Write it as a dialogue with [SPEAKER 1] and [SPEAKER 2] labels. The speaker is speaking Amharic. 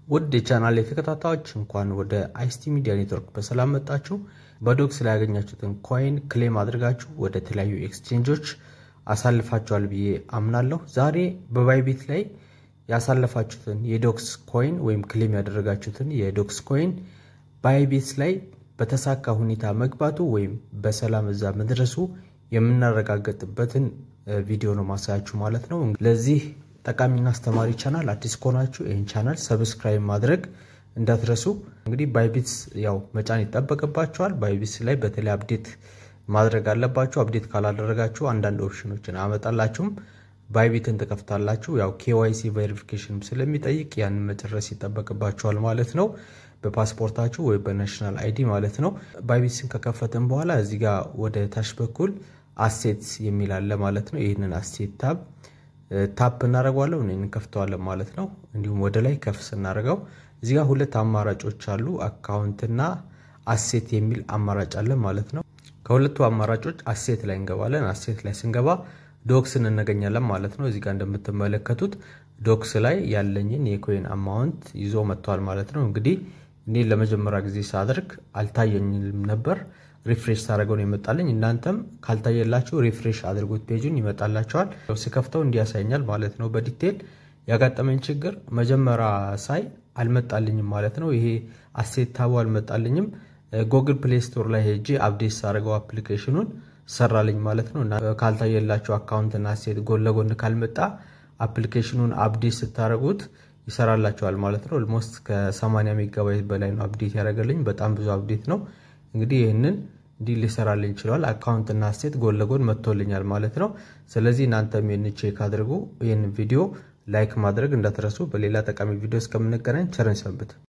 [SPEAKER 1] ውድ የቻናል የተከታታዮች እንኳን ወደ አይሲቲ ሚዲያ ኔትወርክ በሰላም መጣችሁ። በዶክስ ላይ ያገኛችሁትን ኮይን ክሌም አድርጋችሁ ወደ ተለያዩ ኤክስቼንጆች አሳልፋችኋል ብዬ አምናለሁ። ዛሬ በባይቢት ላይ ያሳለፋችሁትን የዶክስ ኮይን ወይም ክሌም ያደረጋችሁትን የዶክስ ኮይን ባይቢት ላይ በተሳካ ሁኔታ መግባቱ ወይም በሰላም እዛ መድረሱ የምናረጋገጥበትን ቪዲዮ ነው ማሳያችሁ ማለት ነው። ለዚህ ጠቃሚና አስተማሪ ቻናል አዲስ ከሆናችሁ ይህን ቻናል ሰብስክራይብ ማድረግ እንዳትረሱ። እንግዲህ ባይቢትስ ያው መጫን ይጠበቅባችኋል። ባይቢትስ ላይ በተለይ አፕዴት ማድረግ አለባችሁ። አፕዴት ካላደረጋችሁ አንዳንድ ኦፕሽኖችን አመጣላችሁም ባይቢትን ትከፍታላችሁ። ያው ኬዋይሲ ቬሪፊኬሽን ስለሚጠይቅ ያንን መጨረስ ይጠበቅባችኋል ማለት ነው። በፓስፖርታችሁ ወይ በናሽናል አይዲ ማለት ነው። ባይቢትስን ከከፈትን በኋላ እዚህ ጋር ወደ ታች በኩል አሴትስ የሚል አለ ማለት ነው። ይህንን አሴት ታብ ታፕ እናደርገዋለን ወይም እንከፍተዋለን ማለት ነው። እንዲሁም ወደ ላይ ከፍ ስናደርገው እዚህ ጋር ሁለት አማራጮች አሉ። አካውንትና አሴት የሚል አማራጭ አለ ማለት ነው። ከሁለቱ አማራጮች አሴት ላይ እንገባለን። አሴት ላይ ስንገባ ዶክስን እናገኛለን ማለት ነው። እዚህ ጋር እንደምትመለከቱት ዶክስ ላይ ያለኝን የኮይን አማውንት ይዞ መጥቷል ማለት ነው። እንግዲህ እኔ ለመጀመሪያ ጊዜ ሳደርግ አልታየኝም ነበር። ሪፍሬሽ ሳደርገው ነው ይመጣልኝ። እናንተም ካልታየላችሁ ሪፍሬሽ አድርጉት፣ ፔጁን ይመጣላቸዋል። ስከፍተው እንዲያሳይኛል ማለት ነው። በዲቴል ያጋጠመኝ ችግር መጀመሪያ ሳይ አልመጣልኝም ማለት ነው። ይሄ አሴት ታቡ አልመጣልኝም። ጎግል ፕሌይ ስቶር ላይ ሄጄ አፕዴት ሳደርገው አፕሊኬሽኑን ሰራልኝ ማለት ነው። እና ካልታየላችሁ አካውንትና አሴት ጎን ለጎን ካልመጣ አፕሊኬሽኑን አፕዴት ስታደርጉት ይሰራላችኋል ማለት ነው። ኦልሞስት ከ80 ሜጋባይት በላይ ነው አፕዴት ያደረገልኝ። በጣም ብዙ አፕዴት ነው። እንግዲህ ይህንን እንዲህ ሊሰራልኝ ይችላል። አካውንትና አሴት ጎን ለጎን መጥቶልኛል ማለት ነው። ስለዚህ እናንተም ይህን ቼክ አድርጉ። ይህን ቪዲዮ ላይክ ማድረግ እንዳትረሱ። በሌላ ጠቃሚ ቪዲዮ እስከምንገናኝ ቸርን ሰንብት።